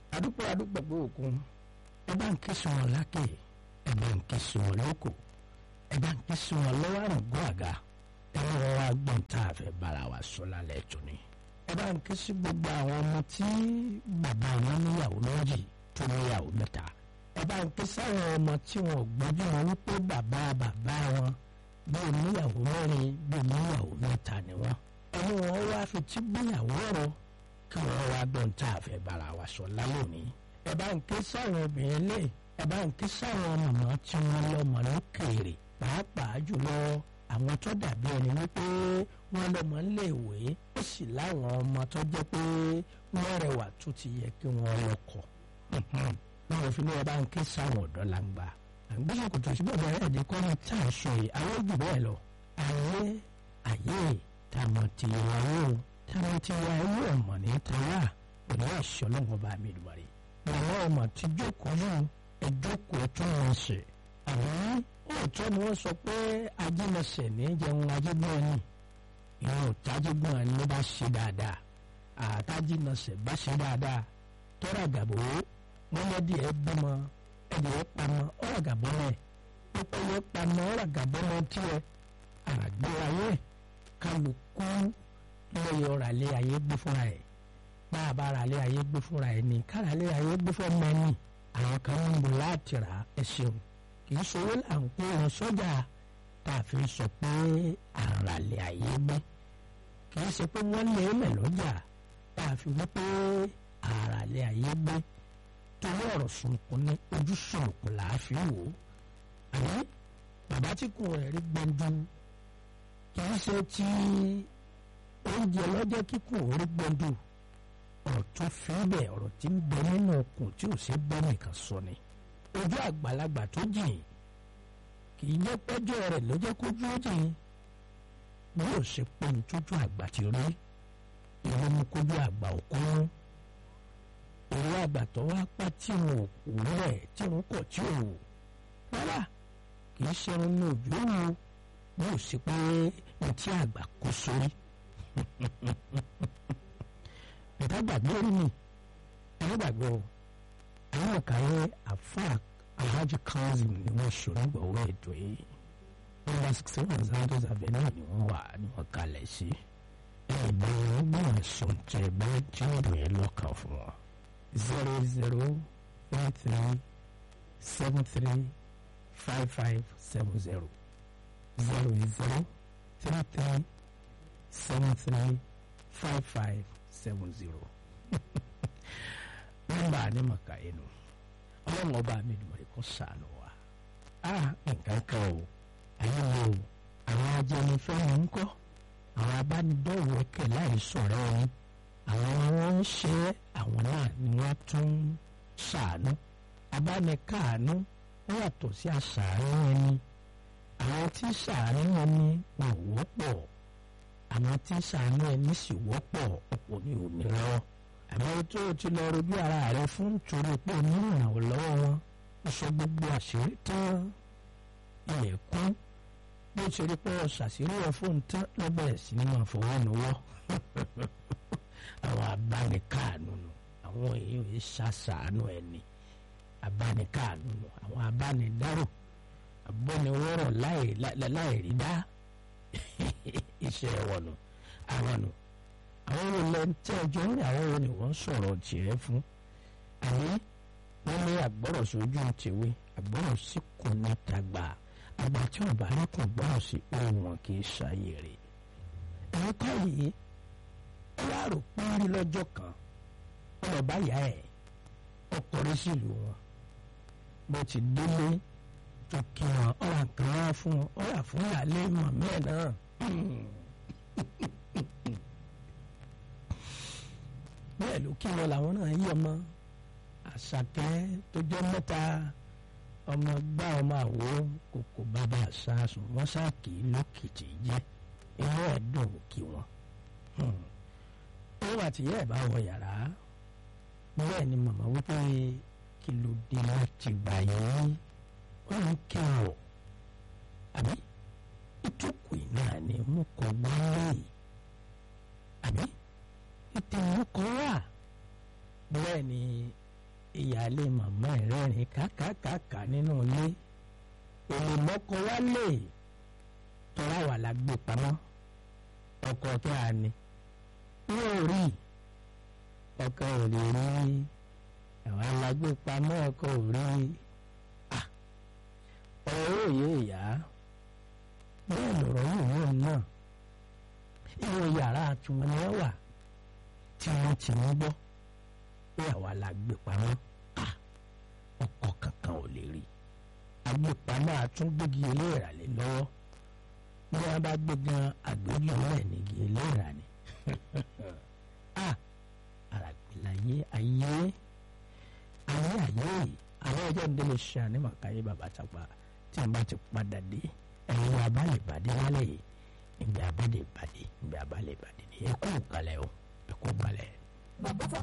adúpẹ́ adúpẹ́ pé òkun ẹ bá ń ké sí wọn lákè ẹ bá ń ké sí wọn lóko ẹ bá ń ké sí wọn lọ́wọ́ àrùngún àga ẹ bá wọn wá gbọ́n tá a fẹ́ bára wa sọ lálẹ́ tó ni ẹ bá ń ké sí gbogbo àwọn ọmọ tí bàbá wọn níyàwó méjì tó níyàwó mẹ́ta ẹ bá ń ké sáwọn ọmọ tí wọn ò gbọ́jú wọn wípé bàbá bàbá wọn bí oníyàwó mẹ́rin bí oníyàwó mẹ́ta ni wọn ẹni wọn wá fi tí gbéyàwó ọ̀rọ̀ kí wọ́n wá gbọ́n tá a fẹ́ bára wa sọ lálẹ́ òní ẹ bá ń ké sáwọn obìnrin lé ẹ bá ń ké sáwọn màmá tí wọ́n lọ́mọ lókèèrè pàápàá jùlọ àwọn tó dàbí ẹni wípé wọ́n lọ́mọ léèwé ó sì láwọn ọmọ tó jẹ́ pé wọ́n rẹwà tó ti yẹ kí wọ́n lọ́kọ náà fi ní ẹ bá ń ké sáwọn ọ̀dọ́ làǹgbà àgbẹ̀sọ̀ kò tó síbẹ̀ bẹ̀rẹ̀ ẹ̀dín kọ́ ní tá à ń sọ yìí àwọn jù bẹ́ẹ̀ lọ ayé ayé tàmọ̀ tìyàwó tàmọ̀ tìyàwó ọmọ ní tàwa òní àṣọ lọ́wọ́ bá mi dùn rí àwọn ọmọ tí jókòó yìí ẹjókòó tó wọn ṣe àwọn òótọ́ ni wọ́n sọ pé ajínasẹ̀ ní jẹun ajígbọ́n ni ìwọ̀n òtájígbọ́n ni ló bá ṣe dáadáa àtàjínasẹ̀ bá ṣe dáadáa tọ́ra gàbó mọ́lẹ́dì ẹ̀ bímọ ẹ̀dì ẹ̀ pamọ́ ọ̀rọ̀ gàbọ́ rẹ̀ pípẹ́ yẹ pamọ́ ọ̀rọ̀ gàbọ́ rẹ̀ tiẹ̀ àgbẹ̀ ayé kálukú lóye ọ̀rọ̀ alẹ́ ayé gbé fúnra ẹ̀ bá a bá ara alẹ́ ayé gbé fúnra ẹ̀ ní kára alẹ́ ayé gbé fún mẹ́ni àwọn kan ń bọ̀ láti rà ẹ̀ ṣeun kì í ṣòwò là ń pè wọn sọ́jà tá a fi sọ pé ara alẹ́ ayé gbé kì í ṣe pé wọ́n lé lẹ̀ lọ́jà tá a fi wí pé ara alẹ́ ayé gbé torí ọ̀rọ̀ sunkún ní ojú sunkún là á fi wò ó àmọ́ bàbá tí kò rẹ̀ rí gbẹ̀ndú kì í ṣe ti oúnjẹ lọ́jọ́ kíkùn orí gbẹ̀ndú ọ̀rọ̀ tó fi bẹ̀ ọ̀rọ̀ tí ń bẹ nínú okùn tí ò ṣe gbọ́ nìkan sọ ni ojú àgbàlagbà tó jìn kì í jẹ́ pẹ́jọ́ rẹ̀ ló jẹ́ kójú ó jìn bí yóò ṣe pé ní tójú àgbà ti rí ìwé mú kójú àgbà òkúrún èrò àgbà tó wá pẹ́ tí wọn ò kú rẹ̀ tí wọn kọ̀ tí ò wò rárá kì í ṣe irun ní ojú wo bí yóò ṣe pé ní tí àgbà kó sórí ìdágbàgbé mi ìdágbàgbé o àwọn ọ̀kàyé àfa alhaji kazeem ni wọ́n ṣòro gbọ̀wọ́ ètò yìí nọ́mbà sixteen one santos avenue ni wọ́n wà ní wọ́n kalẹ̀ sí ẹ̀ẹ́dẹ̀ wọ́n gbọ́n ẹ̀sùn tẹ̀ bẹ́ẹ̀ tí wọ́n dùn yẹn lọ́kàn fún wọn zero zero one three seven three five five seven zero zero zero three three seven three five five seven zero nọ́mbà ní màkà inú ọlọ́run ọba mi dùn ẹ̀ kó sànù wa a nǹkan kan o ayé wo àwọn ajẹnifẹ́ni ń kọ́ àwọn abánidọ́wọ́kẹ̀ láì sọ̀rọ̀ ẹni àwọn wọn ń ṣe àwọn náà ni wọ́n tún sànù abánikáànú wọ́n yàtọ̀ sí àṣàánú ẹni àwọn tí sàánú ẹni wọn ò wọ́pọ̀ àwọn tí sàánú ẹni sì wọ́pọ̀ ọ̀pọ̀ ní òmìnira àmọ́ tó o ti lọ rojú ara rẹ fún torí pé o ní ìrànwọ́ lọ́wọ́ wọn ó sọ gbogbo àṣírí tán ilẹ̀ kún bó ti rí pé o ṣàṣírí ẹ fóun tán ló bẹ̀rẹ̀ sí ní máa fọwọ́ nuwọ́ àwọn abánikáànú nù àwọn èèyàn yìí ṣàṣàánú ẹni abánikáànú nù àwọn abánidárò abọ́niwọ́rọ̀ láì rí dá iṣẹ́ wọn nù àwọn nù àwọn olè tí ẹjọ́ ní àwọn wo ni wọ́n sọ̀rọ̀ tiẹ̀ fún àní wọ́n ní àgbọ̀rọ̀ sójú tìwé àgbọ̀rọ̀ sí kò ní tàgbà àgbà tí wọn bá ní kò gbọ́rọ̀ sí ohun wọn kì í ṣàyè rè ẹ̀rọ káyìí ẹ wá rò párí lọ́jọ́ kan wọn lọ bá yá ẹ̀ ọkùnrin sílùú wọn bó ti délé tó kí wọn ọ̀rà kan wá fún wọn ọ̀rà fún ìyáálé mọ̀mí ẹ̀ náà. bẹ́ẹ̀ ló kí wọn làwọn náà yí ọmọ àṣàkẹ́ tó jẹ́ mẹ́ta ọmọ gbá ọmọ àwo kòkò bàbá àṣàṣùn wọn ṣáàkì lókìtì jẹ́ inú ẹ̀ dùn kí wọn. ó wà tìyẹ́ ẹ̀ bá wọ yàrá bẹ́ẹ̀ ni màmá wípé kí ló dé láti gbà yín wọ́n ń kí wọn àbí ìjókòó náà ni mo kọ́ gbá lẹ́yìn àbí ìtẹ̀wọ́n kan wà bẹ́ẹ̀ ni ìyáálé màmá ẹ̀ rẹ́rìn kákàkàkà nínú ilé èlé mọ́kọ wálé tọ́lá wà la gbé pamọ́ ọkọ tó a ní yóò rí ọkọ ò lè rí àwọn alágbé pamọ́ ọkọ ò rí ọ̀rọ̀ òye ìyá bẹ́ẹ̀ lọ̀rọ̀ yìí wọ́n náà inú yàrá àtúmọ̀ ni wọ́n wà tí wọ́n ti ń gbọ́ pé àwa la gbé pamọ́ ọkọ kankan ò lè rí agbépamọ́ àtúngbégi eléèrà lé lọ́wọ́ bí wọ́n bá gbé gan àgbégi ọ̀rẹ́ nígi eléèrà ni àràgbélayé ayé ayé ayé àwọn ọjọ́ ìdílé ṣe ànímọ̀ káyé bàbá tàpá tí wọ́n bá ti padà dé ẹ̀yin abálẹ̀ ìbàdí lálẹ́ yìí ìgbà abálẹ̀ ìbàdí ìgbà abálẹ̀ ìbàdí ni ẹ kú kalẹ̀ o ẹ kú kalẹ̀.